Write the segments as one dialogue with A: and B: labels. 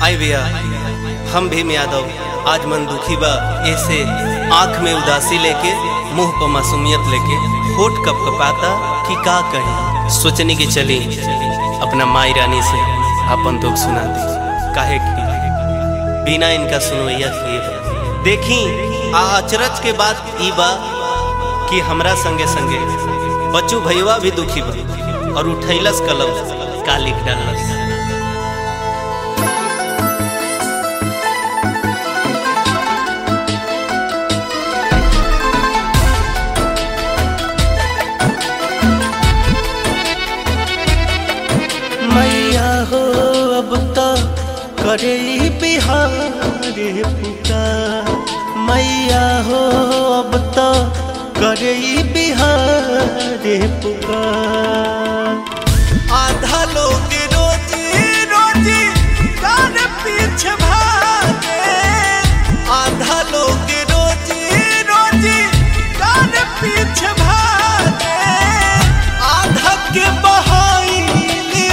A: आई भैया हम भीम यादव आज मन दुखी बा ऐसे आंख में उदासी लेके मुंह पर मासूमियत लेके होठ कप कपाता कि का कहें सोचने की चली अपना माई रानी से अपन दुख सुना दी काहे कि बिना इनका सुनवैया किए बा। देखी आ अचरज के बात ई बा कि हमरा संगे संगे बच्चू भैया भी दुखी बा और उठैलस कलम का लिख डालस
B: मैया हो अब तो करे बिहार पुकार मैया हो अब तो करे बिहार पुकार आधा लोग रोजी रोजी कान पीछे भागे आधा लोग रोजी रोजी कान पीछे भागे आधा के बहाइली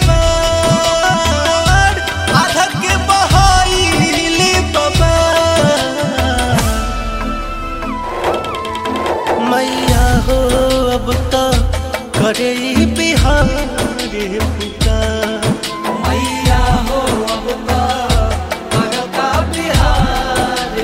B: बबार आधा के बहाइली बबार मैया हो अब तो करे बिहार पुकार मैया हो अब तो करता बिहार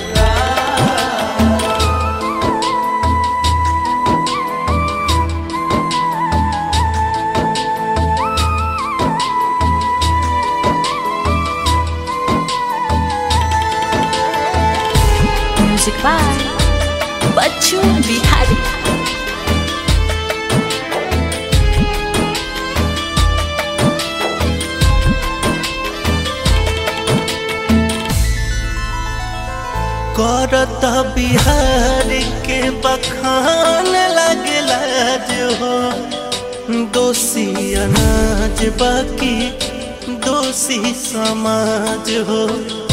C: म्यूजिक बाय बच्चू बिहारी
B: करत बिहार के बखान लगला जो हो दोषी अनाज बाकी दोषी समाज हो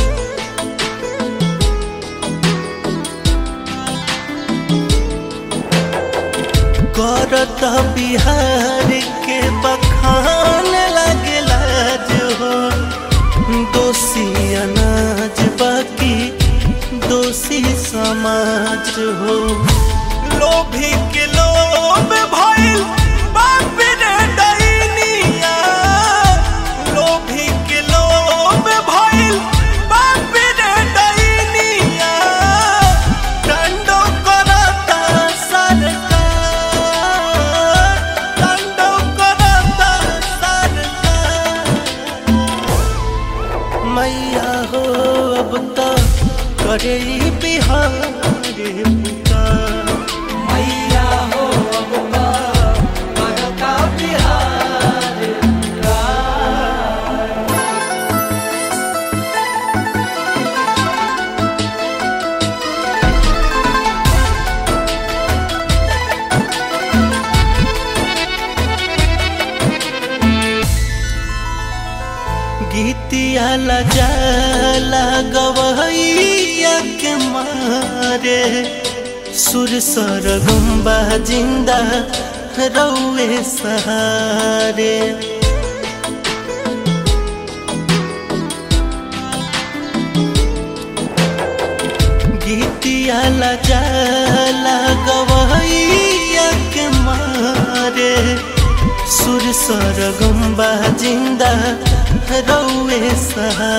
B: करत बिहार के बखान लगला जो हो दोषी अनाज बाकी दोषी समाज हो लोभी के लोभ भइल बाप रे डैनिया लोभी के लोभ भइल बाप रे डैनिया दंडो करता सरकार दंडो करता सरकार मैया हो अब तो करे बिहार पुकार मैया हो अब तो करता बिहार गीतिया जाला गवैया के मारे सुर सरगुम्बा जिंदा रौए सहारे गीतिया जाला गवैया के मारे सुर सरगुम्बा जिंदा रौए सहारे